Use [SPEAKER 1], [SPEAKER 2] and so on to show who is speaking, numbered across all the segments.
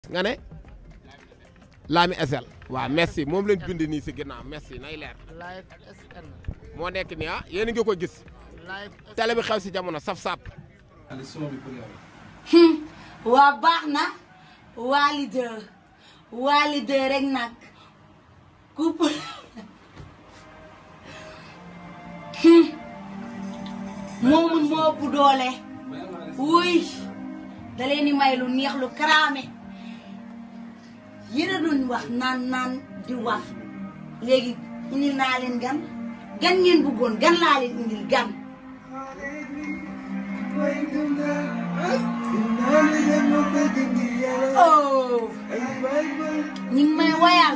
[SPEAKER 1] nga ne Lami SL waaw merci moom lañ bind nii si ginnaaw merci nay leer
[SPEAKER 2] live SN
[SPEAKER 1] moo nekk nii ah yéen a ngi ko gis
[SPEAKER 2] live
[SPEAKER 1] télé bi xew si jamono saf sap
[SPEAKER 3] waa baax na waa leader waa leader rek nag coupe moomun moo ëpp doole wuy da leen di may lu neex lu karaame yéen a doon wax naan naan di wax léegi indil naa leen gan gan ngeen bëggoon gan laa leen indil gan oh ñu ngi may woyal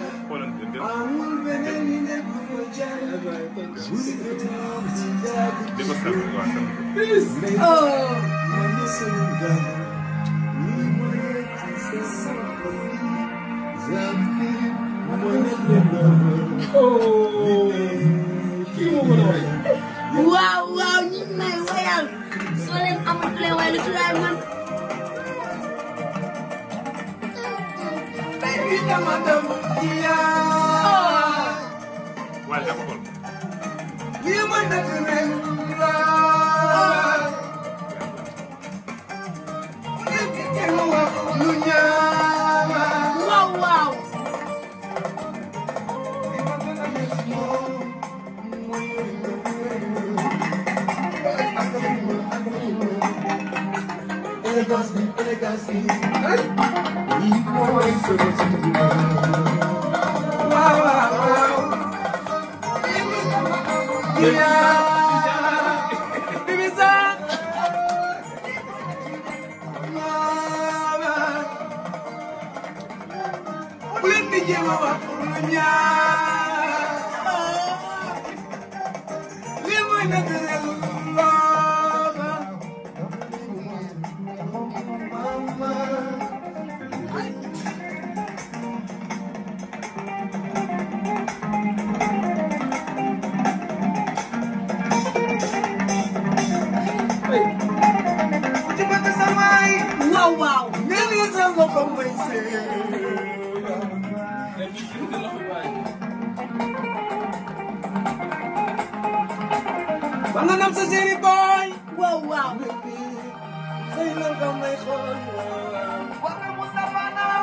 [SPEAKER 3] oh waaw waaw ñu ngi may woyal soo leen amul ku leen woyal lu ci laay man
[SPEAKER 4] waaye dama xool
[SPEAKER 3] waaw waaw waaw waaw
[SPEAKER 5] Banga nam sa seeni boy
[SPEAKER 3] waaw waaw
[SPEAKER 5] xëy na nga may xool Waka Mustafa nam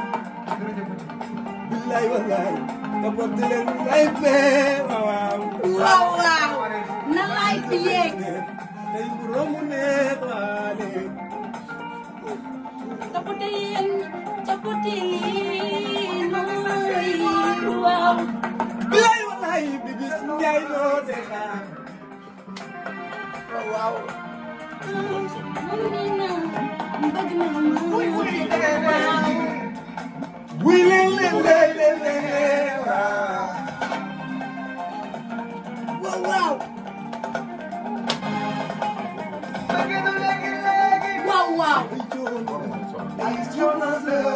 [SPEAKER 5] Billaay wallaay Kapot leen lay fee waaw
[SPEAKER 3] waaw waaw na laay fi yéeg
[SPEAKER 5] Tey mu romb neex waale
[SPEAKER 3] tapote leen tapote leen nooy waaw
[SPEAKER 5] Billaay wallaay bi bis njaay loo de xaar waaw
[SPEAKER 3] mun ne na mbëgg na ma waaw
[SPEAKER 5] Wuy leen leen leen leen leen waaw
[SPEAKER 3] waaw waaw waaw waaw
[SPEAKER 5] Ay jonas la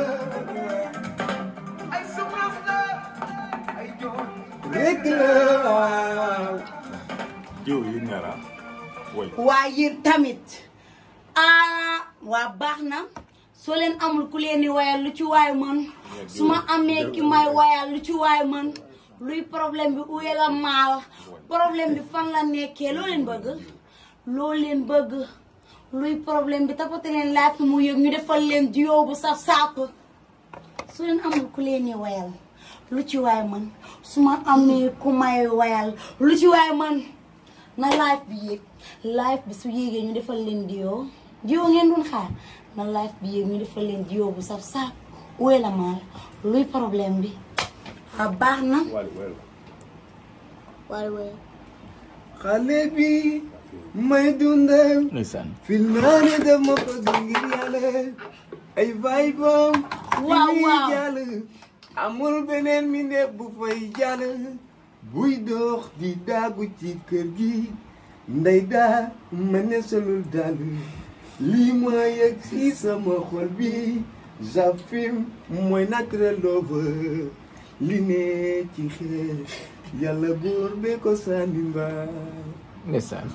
[SPEAKER 5] Rek la waaw
[SPEAKER 4] jiw yi ñaar ah woy
[SPEAKER 3] waa yéen tamit ah waa baax na soo leen amul ku leen di wayal lu ci waay mën su ma amee ki may wayal lu ci waay mën luy problème bi uye la maal problème bi fan la nekkee loo leen bëgg loo leen bëgg luy problème bi tapate leen laaj mu yëg ñu defal leen jiw bu saf sàpp su leen amul ku leen di wayal lu ci waay mën su ma amee ku may wayal lu ci waay mën na live bi yéeg live bi su yéegee ñu defal leen diyo diyo ngeen doon xaar na live bi yéeg ñu defal leen diyo bu saf saf wéy la maal luy problème bi a baax na
[SPEAKER 4] waali woy la
[SPEAKER 3] waaye waaye
[SPEAKER 5] xale bi may dundal
[SPEAKER 4] ndeysaan
[SPEAKER 5] fil naa ne dama bëgg ngir yàlla ay vibe am
[SPEAKER 3] Waaw,
[SPEAKER 5] fi
[SPEAKER 3] waaw.
[SPEAKER 5] jàll amul beneen mi ne bu fay jàll buy dox di daagu ci kër gi ndey daa ma ne solul dàll lii ma yëg si sama xol bi jafim mooy naturel lover li ne ci xeer yàlla buur be ko sànni mbaa
[SPEAKER 1] ndeysaan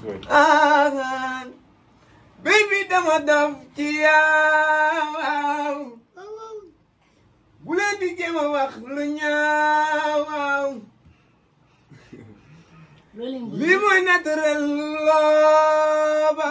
[SPEAKER 5] ah baby dama daf ci yow jéem a wax lu ñaaw waaw
[SPEAKER 3] loolu leen bëgg.
[SPEAKER 5] lii mooy naturel looba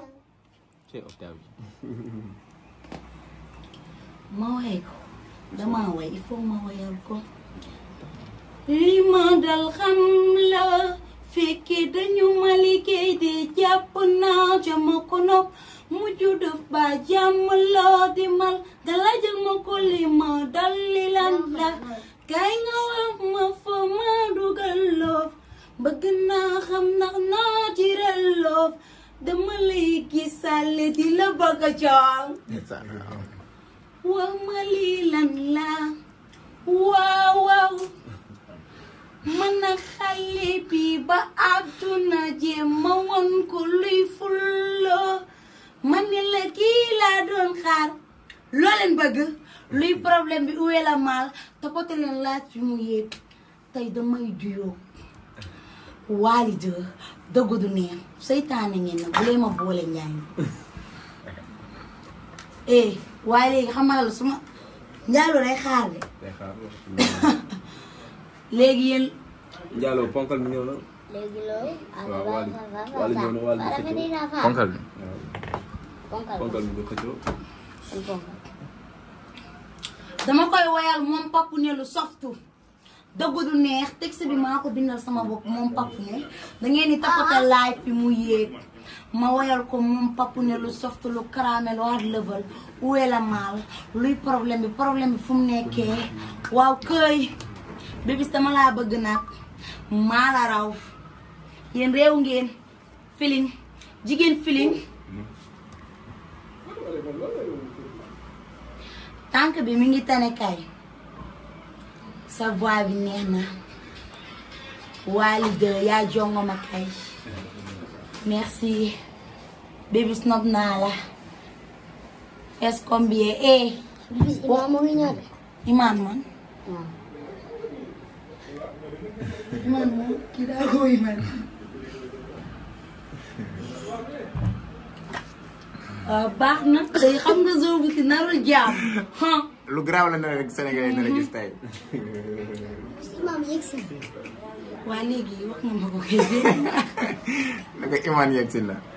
[SPEAKER 3] ma way ko dama way il faut ma wayal ko li ma dal xam la fekke dañu ma liggéey de jàpp naa jama ko nopp mujj def ba jàmm loo di mal galajal ma ko li ma dal li lan la kay nga wax ma fa ma dugal loof bëgg naa xam ndax naa ci rel loof dama lay gisaale di la bëgg a jox wax ma lii lan la waaw waaw man a xale bi ba àdduna jéem ma won ko luy fullo ma ne la kii laa doon xaar loo leen bëgg luy problème bi uwe la maal toppate leen laaj fi mu yéeg tey damay juyoo waali de dëgg du neex seytaane ngeen na bu lee ma boole njaay eh waaye léegi xam nga la su ma njaaloo day xaar de léegi yéen
[SPEAKER 5] Njaaloo ponkal mi ñëw na
[SPEAKER 2] léegi loolu.
[SPEAKER 5] waaw Waly Waly ñëw na Waly di xëccoo
[SPEAKER 6] ponkal bi
[SPEAKER 2] ponkal
[SPEAKER 5] ponkal mi di xëccoo
[SPEAKER 2] ponkal.
[SPEAKER 3] dama koy woyal moom papu ne lu softu dëgg du neex texte bi maa ko bindal sama bopp moom papu ne da ngeen di tapata live bi mu yéeg ma woyal ko moom papu ne lu softu lu caramel hard level uwe la maal luy problème bi problème bi fu mu nekkee waaw këy bébis dama laa bëgg nag maa la raw yéen réew ngeen feeling jigéen feeling tànk bi mi ngi tane kay sa voix bi neex na Waly de yaa jongo ma kay merci baby snob naa la fees combien eh
[SPEAKER 2] bis imaam mu ngi ñëw de.
[SPEAKER 3] imaan man
[SPEAKER 2] waaw.
[SPEAKER 3] imaan moom kii daa ko imaan waaw baax na tey xam nga zoo bu si narul jaam huh.
[SPEAKER 6] lu garaaw la ne rek Sénégalais yi nar a gis tey
[SPEAKER 2] bis imaam yegg si.
[SPEAKER 3] waa léegi wax nga ma ko kay dégg
[SPEAKER 6] na ko imaan yegg si la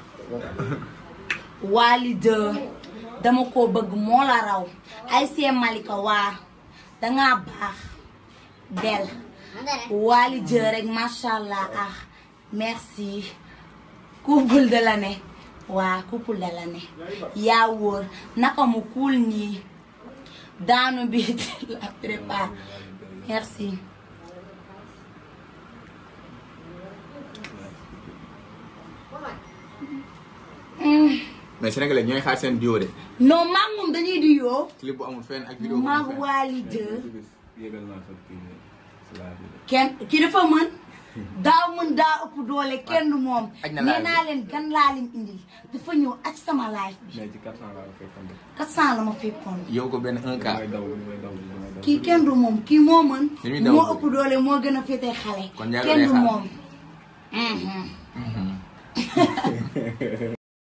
[SPEAKER 3] Waly de dama koo bëgg moo la raw ay see Malika waa dangaa baax del Waly de rek macha allah ah merci couple de l'année waa couple de l'année yaa wóor naka mu kuul nii daanu bi la prépare merci
[SPEAKER 6] mais Sénégalais ñooy xaar seen duo de
[SPEAKER 3] non maag moom dañuy di yoo
[SPEAKER 6] clip bu amul fenn ak vidéo bu
[SPEAKER 3] maag
[SPEAKER 6] amul fenn
[SPEAKER 3] Waly de
[SPEAKER 5] yégal naa sa kii bi si laa bi de
[SPEAKER 3] kenn ki dafa mën daaw mën daa ëpp doole kenn du moom
[SPEAKER 6] aj na
[SPEAKER 3] nee
[SPEAKER 6] live bi.
[SPEAKER 3] naa leen gan laa leen indil dafa ñëw ak sama live bi
[SPEAKER 5] mais ci 400 laa ko fekkoon de
[SPEAKER 3] 400 la ma fekkoon
[SPEAKER 6] yow ko benn 1K
[SPEAKER 5] damay daw damay daw damay daw
[SPEAKER 3] kii kenn du moom kii moo mën
[SPEAKER 6] Li muy daw
[SPEAKER 3] moo
[SPEAKER 6] bëri.
[SPEAKER 3] ëpp doole moo gën a féete xale
[SPEAKER 6] Kon Ndiago
[SPEAKER 3] kenn
[SPEAKER 6] day
[SPEAKER 3] du
[SPEAKER 6] xaar.
[SPEAKER 3] moom Mhm.